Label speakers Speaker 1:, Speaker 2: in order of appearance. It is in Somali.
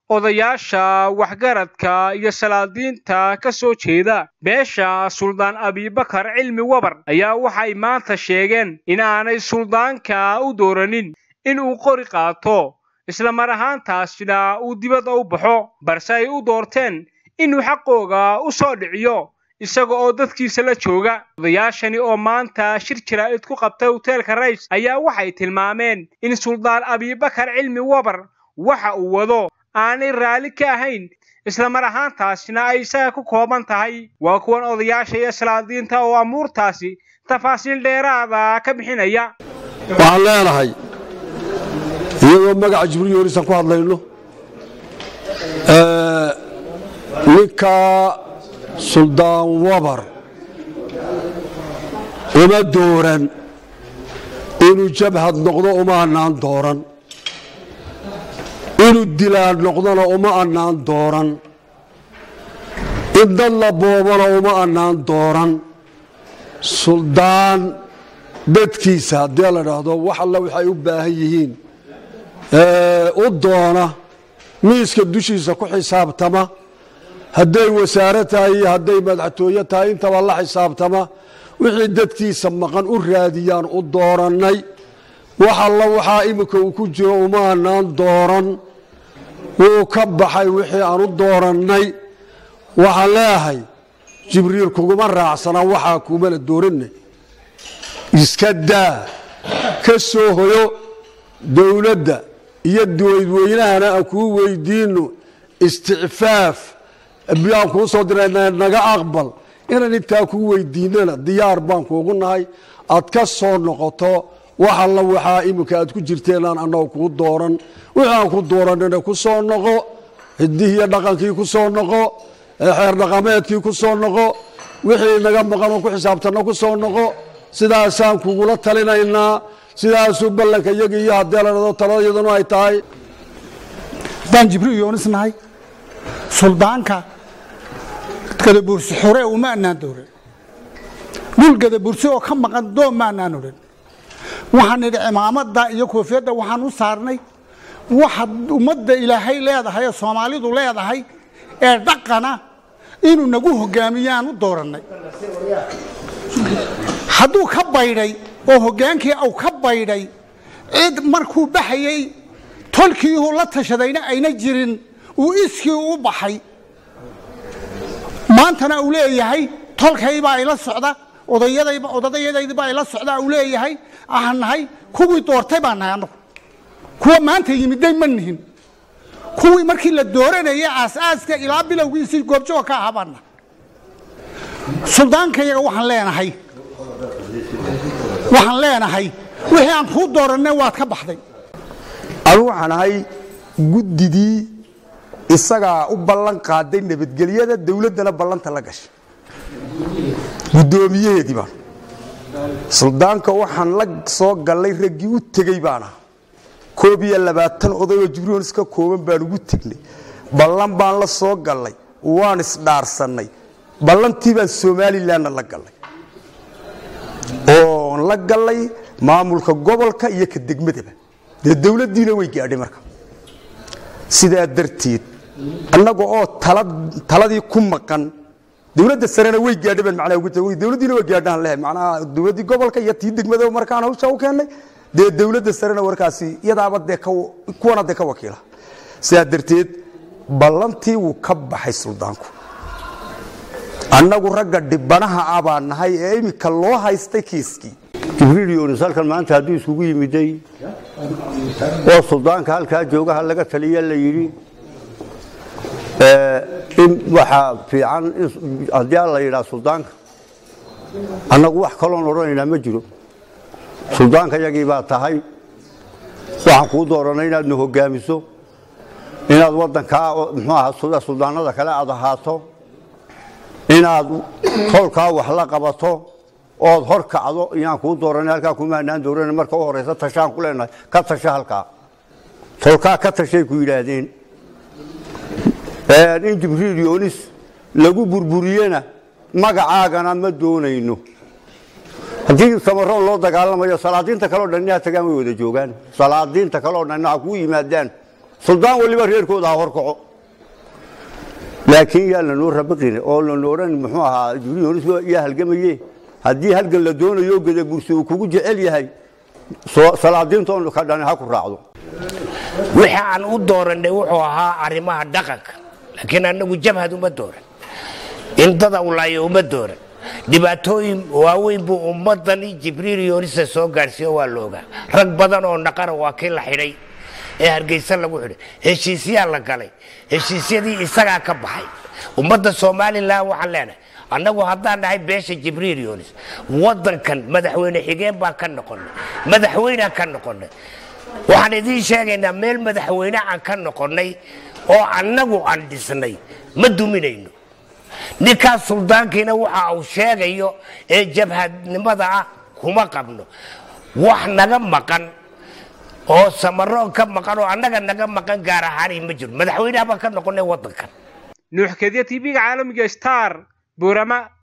Speaker 1: odayaasha waxgaradka iyo salaadiinta ka soo jeeda beesha suldaan abibakar cilmi wabar ayaa waxay maanta sheegeen in aanay suldaanka u dooranin in uu qori qaato isla mar ahaantaasina uu dibadda u baxo balse ay u doorteen inuu xaqooga u soo dhiciyo isaga oo dadkiisa la jooga odayaashani oo maanta shir jaraa'id ku qabtay hoteelka rays ayaa waxay tilmaameen in suldaan abibakar cilmi wabar waxa uu wado aanay raalli ka ahayn isla mar ahaantaasina ay isaga ku kooban tahay waa kuwan odayaasha iyo salaadiinta oo amuurtaasi tafaasiil dheeraada ka bixinaya
Speaker 2: waxaan leenahay iyadoo magaca jibriil yoorisan ku hadlayno ninka suldaan wabar uma dooran inuu jabhad noqdo uma annaan dooran inuu dilaan noqdona uma annaan dooran in dad la boobana uma annaan dooran suldaan dadkiisa haddii la dhaahdo wax alla waxay u baahan yihiin u doona miiska dushiisa ku xisaabtama hadday wasaare tahay iyo hadday madaxtooye tahay intaba la xisaabtama wixii dadkiisa maqan u raadiyaan u doorannay wax alla waxaa iminka uu ku jiro uma annaan dooran wuu ka baxay wixii aan u doorannay waxaan leeyahay jibriil kuguma raacsanaa waxaa kumana dooranay iska daa ka soo hoyo dowladda iyo dadweynahana aan kuu weydiinno isticfaaf biyaan kuu soo dirayna naga aqbal inaan intaa kuu weydiinana diyaar baan kuugu nahay aad ka soo noqoto wax alla waxaa iminka aad ku jirteenaan annaga kuu dooran wixii aan ku dooranina ku soo noqo hidihiiyo dhaqankii ku soo noqo xeer dhaqameedkii ku soo noqo wixii naga maqan oo ku xisaabtanna ku soo noqo sidaasaan kugula talinaynaa sidaasuu ballanka iyaga iyo haddii la dhado taladayadanu ay tahay
Speaker 3: haddaan jibriil yoonis nahay suldaanka gadabursi xure uma annaan dooran dhul gadabursi oo ka maqan doon ma annaan odhan waxaan nidhi cimaamada iyo koofiyadda waxaan u saarnay waxa ummadda ilaahay leedahay ee soomaalidu leedahay ee dhaqana inuu nagu hogaamiyaan u doorannay hadduu ka baydhay oo hoggaankii au ka baydhay cid markuu baxayey tolkiihu la tashadayna ayna jirin uu iskii u baxay maantana uu leeyahay tolkaybaa ila socda odayadaydibaa ila socda uu leeyahay aan nahay kuwii doortay baan nahay annagu kuwa maanta yimiday ma nihin kuwii markii la dooranayay aasaaska ilaa bilowgiisii goobjoog ka ahaa baan nahay suldaankayaga waxaan leenahay waxaan leenahay wixii aan kuu doorannay waad ka baxday
Speaker 4: anugu waxaan ahay guddidii isagaa u ballan qaaday nabadgelyada dowladdana ballanta la gashay guddoomiyaheedii baan suldaanka waxaan la soo gallay raggii u tegey baan aha koob iyo labaatan odayoo jibriils ka kooban baan ugu tegnay ballan baan la soo gallay waan isdhaarsannay ballantii baan somalilanna la gallay oon la gallay maamulka gobolka iyo ka degmadaba dee dowladdiina way gaadhay marka sidaa darteed annaga oo taladii ku maqan dowladda sarena way gaadhay baan macnaha ugu tagay dowladdiina way gaadhaan lehe macnaha dowladdii gobolka iyo tii degmada markaan hawsha u keennay dee dowladda sarena warkaasi iyadaaba dee kuwana dee ka wakiila sidaa darteed ballantii wuu ka baxay suldaanku annagu ragga dhibanaha ah baan nahay ee iminka loo haystay kiiskii
Speaker 5: jibriil yoonis halkan maanta hadduu isugu yimiday oo suldaanka halkaa joogaha laga taliya la yidhi in waxaa fiican haddii la yidhaa suldaanka annagu wax kaloon odhanaynaa ma jiro suldaanka yagii baa tahay waxaan kuu dooranay inaad na hogaamiso inaad waddankaa muxuu ahaa suldaanada kale aad ahaato inaad tolkaa wax la qabato ood hor kacdo iyaan kuu dooranay halkaa kumaanaan dooran marka u horeysa tashaan ku leenahay ka tasha halkaa tolkaa ka tashay ku yidhaahdeen in jibriil yoonis lagu burburiyena magacaagana ma doonayno haddii samaroon loo dagaalamayo salaadiinta kaleo dhan inaa tagaan way wada joogaan salaadiinta kaleo dhan ha kuu yimaadaan suldaan waliba reerkooda ha horkaco laakiin yaa lanoo rabaqine oo lana odhan muxuu ahaa jibriil yaa halgamaye haddii halgan la doonayo gadabursi uu kugu jecel yahay salaadiintoon ka dhani ha ku raacdo
Speaker 6: wixii aan u dooranay wuxuu ahaa arrimaha dhaqanka laakiin annagu jabhad uma dooran in dada ulaayo uma dooran dhibaatooyin waaweyn buu ummadani jibriil yoonisa soo gaadhsiiyo waa la ogaa rag badan oo naqana waa kii la xidhay ee hargeysa lagu xidhay heshiisyaa la galay heshiisyadii isagaa ka baxay ummadda somalilan waxaan leenahay annagu haddaan nahay beesha jibriil yoonis waddankan madaxweyne xigeen baan ka noqonnay madaxweynaan ka noqonnay waxaan idiin sheegaynaa meel madaxweyne aan ka noqonnay oo annagu aan dhisnay ma duminayno ninkaas suldaankiina waxa uu sheegayo ee jabhadnimada ah kuma qabno wax naga maqan oo samaroon ka maqan oo annaga naga maqan gaar ahaani ma jiro madaxweynaha baan ka noqonnay waddankan
Speaker 1: nuux kediya tv-ga caalamiga star buurama